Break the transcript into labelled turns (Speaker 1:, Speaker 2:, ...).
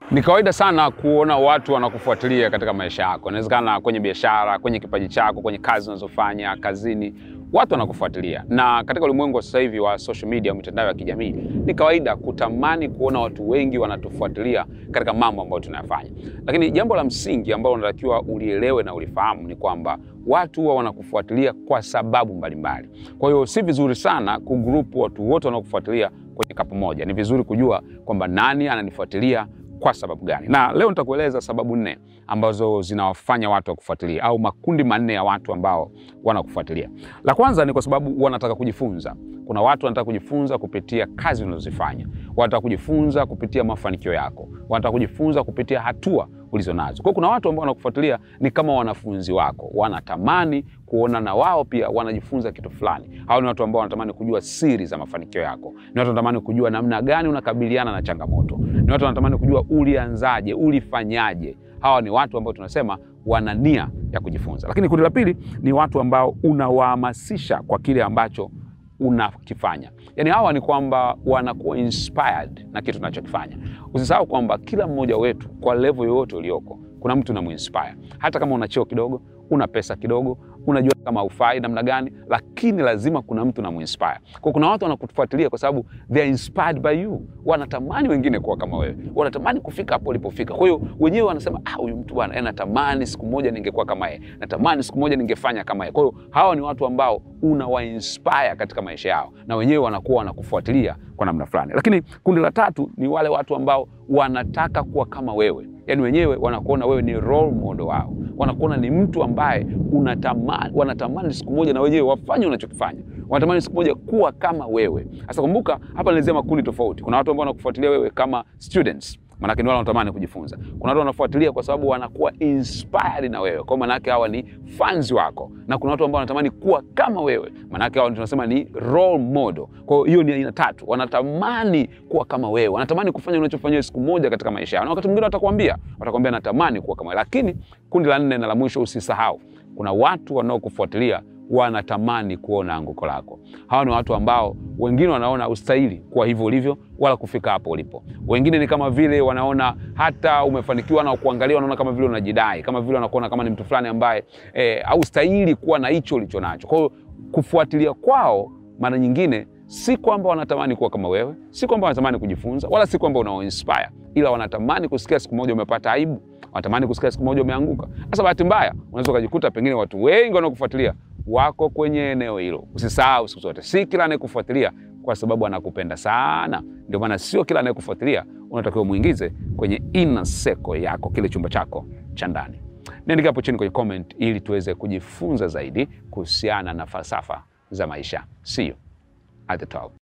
Speaker 1: Ni kawaida sana kuona watu wanakufuatilia katika maisha yako. Inawezekana kwenye biashara, kwenye kipaji chako, kwenye kazi unazofanya, kazini, watu wanakufuatilia. Na katika ulimwengu wa sasa hivi wa social media, mitandao ya kijamii, ni kawaida kutamani kuona watu wengi wanatufuatilia katika mambo ambayo tunayafanya. Lakini jambo la msingi ambalo unatakiwa ulielewe na ulifahamu ni kwamba watu huwa wanakufuatilia kwa sababu mbalimbali. Kwa hiyo si vizuri sana kugrupu watu wote wanaokufuatilia kwenye kapu moja. Ni vizuri kujua kwamba nani ananifuatilia kwa sababu gani, na leo nitakueleza sababu nne ambazo zinawafanya watu wakufuatilia, au makundi manne ya watu ambao wanakufuatilia. La kwanza ni kwa sababu wanataka kujifunza. Kuna watu wanataka kujifunza kupitia kazi unazozifanya, wanataka kujifunza kupitia mafanikio yako, wanataka kujifunza kupitia hatua ulizo nazo. Kwa hiyo kuna watu ambao wanakufuatilia ni kama wanafunzi wako, wanatamani kuona na wao pia wanajifunza kitu fulani. Hao ni watu ambao wanatamani kujua siri za mafanikio yako, ni watu wanatamani kujua namna gani unakabiliana na changamoto, ni watu wanatamani kujua ulianzaje, ulifanyaje. Hawa ni watu ambao tunasema wana nia ya kujifunza. Lakini kundi la pili ni watu ambao unawahamasisha kwa kile ambacho unakifanya. Yaani hawa ni kwamba wanakuwa inspired na kitu unachokifanya. Usisahau kwamba kila mmoja wetu kwa level yoyote ulioko, kuna mtu unamuinspire. Hata kama una cheo kidogo, una pesa kidogo, unajua kama ufai namna gani, lakini lazima kuna mtu unamuinspire. Kwa kuna watu wanakufuatilia kwa sababu they are inspired by you. Wanatamani wengine kuwa kama wewe, wanatamani kufika hapo ulipofika. Kwa hiyo wenyewe wanasema ah, huyu mtu bwana, eh, natamani siku moja ningekuwa kama yeye, natamani siku moja ningefanya kama yeye. Kwa hiyo hawa ni watu ambao unawainspire katika maisha yao, na wenyewe wanakuwa wanakufuatilia kwa namna fulani. Lakini kundi la tatu ni wale watu ambao wanataka kuwa kama wewe, yaani wenyewe wanakuona wewe ni role model wao, wanakuona ni mtu ambaye unatamani, wanatamani siku moja na wenyewe wafanye unachokifanya, wanatamani siku moja kuwa kama wewe. Sasa kumbuka, hapa nilizia makundi tofauti. Kuna watu ambao wanakufuatilia wewe kama students Manake ni wale wanatamani kujifunza. Kuna watu wanafuatilia kwa sababu wanakuwa inspired na wewe, kwa maanake hawa ni fans wako, na kuna watu ambao wanatamani kuwa kama wewe, maanake hawa tunasema ni role model. Kwa hiyo ni aina tatu, wanatamani kuwa kama wewe, wanatamani kufanya unachofanya siku moja katika maisha yao, na wakati mwingine watakwambia, watakwambia natamani kuwa kama wewe. Lakini kundi la nne na la mwisho, usisahau, kuna watu wanaokufuatilia wanatamani kuona anguko lako. Hawa ni watu ambao wengine wanaona ustahili kuwa hivyo ulivyo wala kufika hapo ulipo. Wengine ni kama vile wanaona hata umefanikiwa na kuangalia, wanaona kama vile unajidai, kama vile wanakuona kama ni mtu fulani ambaye eh, haustahili kuwa na hicho ulicho nacho. Kwa hiyo kufuatilia kwao mara nyingine si kwamba wanatamani kuwa kama wewe, si kwamba wanatamani kujifunza, wala si kwamba unawainspire, ila wanatamani kusikia siku moja umepata aibu, wanatamani kusikia siku moja umeanguka. Sasa bahati mbaya unaweza ukajikuta pengine watu wengi wanaokufuatilia wako kwenye eneo hilo. Usisahau siku zote, si kila anayekufuatilia kwa sababu anakupenda sana. Ndio maana sio kila anayekufuatilia unatakiwa muingize kwenye inner circle yako, kile chumba chako cha ndani. Niandike hapo chini kwenye comment ili tuweze kujifunza zaidi kuhusiana na falsafa za maisha. See you at the top.